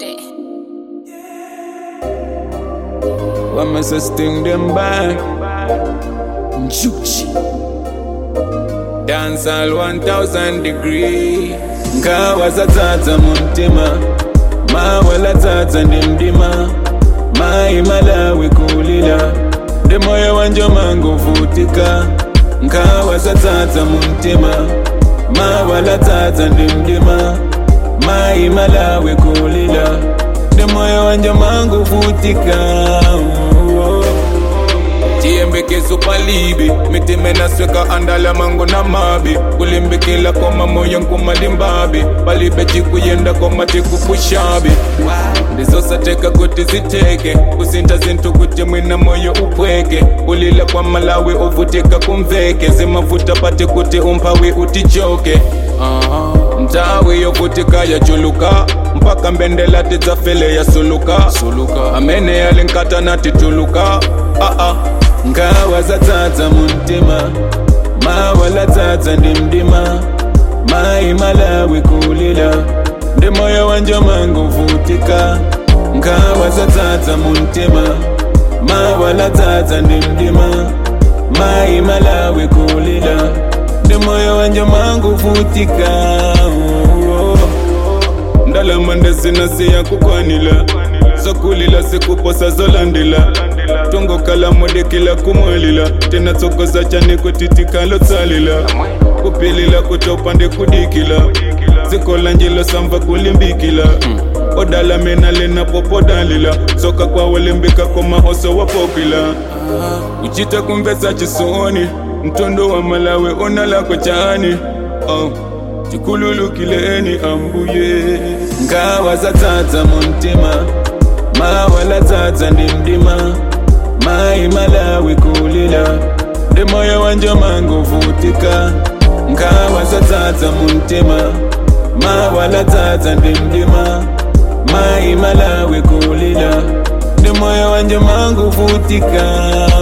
day. Why must I sting them back? Juchi. Dance all 1000 degrees. Nkawazatata muntima. Mawalatata ndimdima. Mai malawi kulila. Ndemoyo wanje mangu vutika. Nkawazatata muntima. Mawalatata ndimdima. Mai malawi kulila. Ndemoyo wanje mangu vutika. Oh. tiyembekezo palibi mitime nasweka andala mango na mabi kulimbikila koma moyo nkumalimbabi palibe cikuyenda koma tikupushabi ndizosateka kuti ziteke kusinta zintu kuti mwina moyo upweke kulila kwa malawi uvutika kumveke zimavuta pati kuti umphawi utichoke uh-huh. ntawi yovutika yachuluka mpaka mbendela tidzafele yasuluka suluka amene yalinkata natituluka uh-uh. ngawa zatsatsa muntima mawalatsatsa ndimdima mai malawi kulila ndi moyo wanje mangu vutika ngawa zatsatsa muntima mawalatsatsa ndimdima mai malawi kulila ndi moyo wanje mangu vutika oh, oh. ndalama ndesinasiya kukwanila zokulila sikuposa zolandila tongokala modekela kumwalila tena tsokoza chane kutitikalo tsalila kupilila kutopande kudikila zikola njilo samva kulimbikila odala mena lena popodalila soka kwawolimbika komahoso wapopila uchita kumvesa chisoni mtondo wa malawe onalako chani oh. chikululukileni ambuye ngawa zatsatsa muntima mawalatsatsa ndimdima mai malawi kulila ndi moyo wanje mangu vutika ngawa zatsatsa muntima mawalatsatsa ndimdima mai malawi kulila ndi moyo wanje mangu vutika